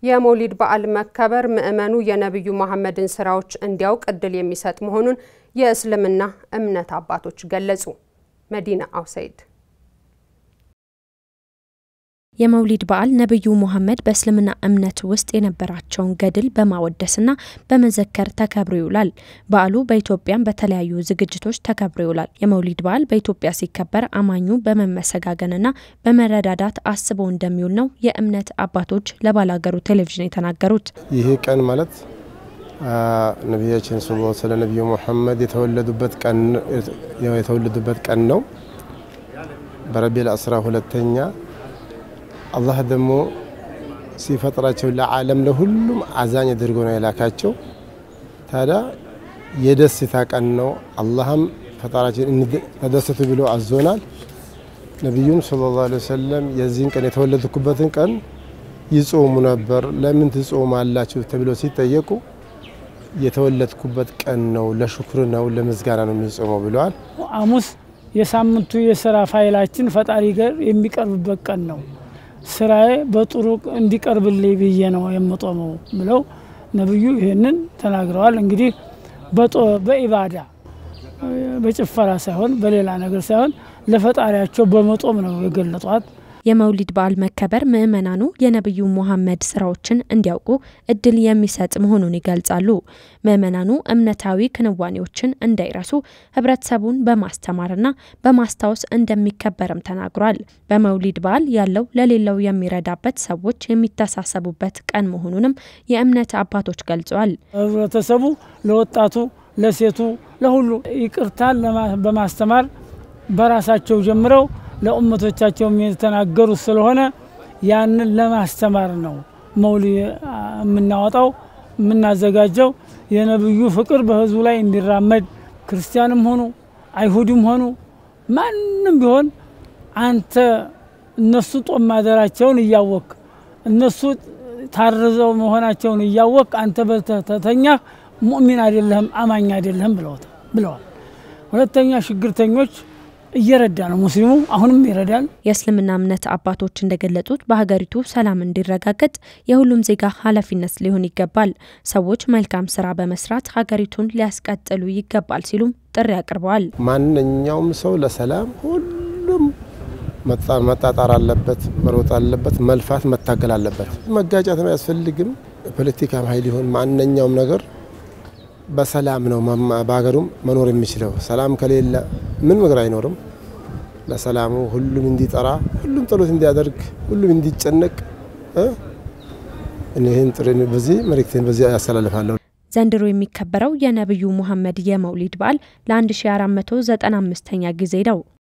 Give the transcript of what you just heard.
የመውሊድ በዓል መከበር ምዕመኑ የነቢዩ መሐመድን ስራዎች እንዲያውቅ እድል የሚሰጥ መሆኑን የእስልምና እምነት አባቶች ገለጹ። መዲና አውሰይድ የመውሊድ በዓል ነቢዩ ሙሐመድ በእስልምና እምነት ውስጥ የነበራቸውን ገድል በማወደስና በመዘከር ተከብሮ ይውላል። በዓሉ በኢትዮጵያም በተለያዩ ዝግጅቶች ተከብሮ ይውላል። የመውሊድ በዓል በኢትዮጵያ ሲከበር አማኙ በመመሰጋገንና በመረዳዳት አስበው እንደሚውል ነው የእምነት አባቶች ለባላገሩ ቴሌቪዥን የተናገሩት። ይህ ቀን ማለት ነቢያችን ስ ስለ ነቢዩ ሙሐመድ የተወለዱበት ቀን ነው። በረቢል አስራ ሁለተኛ አላህ ደግሞ ሲፈጥራቸው ለዓለም ለሁሉም አዛኝ አድርጎ ነው የላካቸው። ታዲያ የደስታ ቀን ነው። አላህም ፈጣራችን ተደሰቱ ብሎ አዞናል። ነቢዩም ሰለላሁ ዐለይሂ ወሰለም የዚህን ቀን የተወለድኩበትን ቀን ይጾሙ ነበር። ለምን ትጾማላችሁ ተብሎ ሲጠየቁ የተወለድኩበት ቀን ነው፣ ለሽኩር ነው፣ ለምስጋና ነው የሚጾመው ብለዋል። ሐሙስ የሳምንቱ የስራ ፋይላችን ፈጣሪ ጋር የሚቀርብበት ቀን ነው ስራዬ በጥሩ እንዲቀርብልኝ ብዬ ነው የምጦመው ብለው ነብዩ ይህንን ተናግረዋል። እንግዲህ በኢባዳ በጭፈራ ሳይሆን በሌላ ነገር ሳይሆን ለፈጣሪያቸው በመጦም ነው የገለጧት። የመውሊድ በዓል መከበር ምዕመናኑ የነቢዩ ሙሐመድ ስራዎችን እንዲያውቁ እድል የሚሰጥ መሆኑን ይገልጻሉ። ምዕመናኑ እምነታዊ ክንዋኔዎችን እንዳይረሱ ህብረተሰቡን በማስተማርና በማስታወስ እንደሚከበርም ተናግሯል። በመውሊድ በዓል ያለው ለሌለው የሚረዳበት ሰዎች የሚተሳሰቡበት ቀን መሆኑንም የእምነት አባቶች ገልጸዋል። ህብረተሰቡ ለወጣቱ፣ ለሴቱ፣ ለሁሉ ይቅርታን በማስተማር በራሳቸው ጀምረው ለኡመቶቻቸው የተናገሩት ስለሆነ ያንን ለማስተማር ነው መውሊ የምናወጣው የምናዘጋጀው። የነብዩ ፍቅር በህዝቡ ላይ እንዲራመድ ክርስቲያንም ሆኑ አይሁድም ሆኑ ማንም ቢሆን አንተ እነሱ ጦም ማደራቸውን እያወቅ እነሱ ታርዘው መሆናቸውን እያወቅ አንተ በተተኛህ ሙእሚን አይደለህም አማኝ አይደለህም ብለዋል። ሁለተኛ ችግርተኞች እየረዳ ነው። ሙስሊሙ አሁንም ይረዳል። የእስልምና እምነት አባቶች እንደገለጹት በሀገሪቱ ሰላም እንዲረጋገጥ የሁሉም ዜጋ ኃላፊነት ሊሆን ይገባል። ሰዎች መልካም ስራ በመስራት ሀገሪቱን ሊያስቀጥሉ ይገባል ሲሉም ጥሪ አቅርበዋል። ማንኛውም ሰው ለሰላም ሁሉም መጣጣር አለበት፣ መሮጥ አለበት፣ መልፋት መታገል አለበት። መጋጨት አያስፈልግም። ፖለቲካም ሀይል ይሆን ማንኛውም ነገር በሰላም ነው በሀገሩም መኖር የሚችለው። ሰላም ከሌለ ምን ነገር አይኖርም። ለሰላሙ ሁሉም እንዲጠራ፣ ሁሉም ጸሎት እንዲያደርግ፣ ሁሉም እንዲጨነቅ ይህን ጥሪ በዚህ መልእክቴን በዚህ ያስተላልፋለሁ። ዘንድሮ የሚከበረው የነቢዩ ሙሐመድ የመውሊድ በዓል ለ1495ኛ ጊዜ ነው።